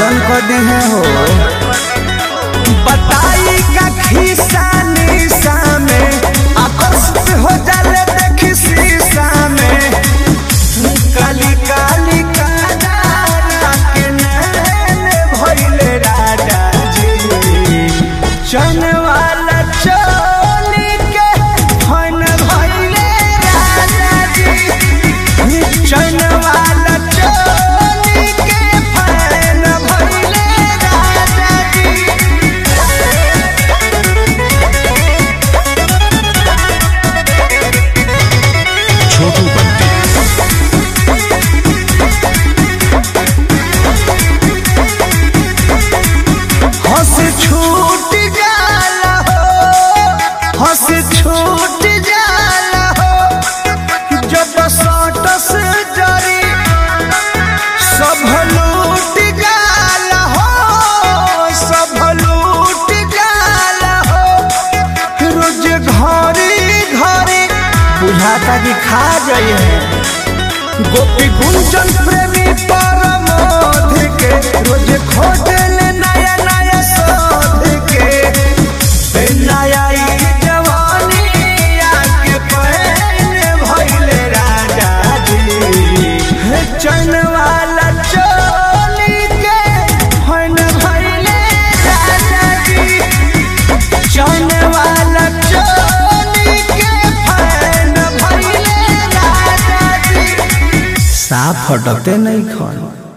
गजन कर दी है हो बताई का खिस्सा निशा में आकर्षित हो जाले देखी शीशा में काली काली कानारा के नैन भइले राजा जी चन वाला चोली के फन भइले राजा जी चन वाला चोली के फन भइले राजा जी छोटू बंटी हंस छूट जाला हो हंस छूट जाला हो जब सटस जरी सब लूट जाला हो सब लूट जाला हो रोज घरी घरी बुझाता कि खा जाइए गोपी गुंजन प्रेमी परमोध के रोज खोजल नया नया शोध के ए नया ई जवानी आके पहने भइले राजा जी हे चन वाला चोली के फन भइले राजा जी चन वाला चोली के फन भइले राजा जी साफ फटकते नहीं खन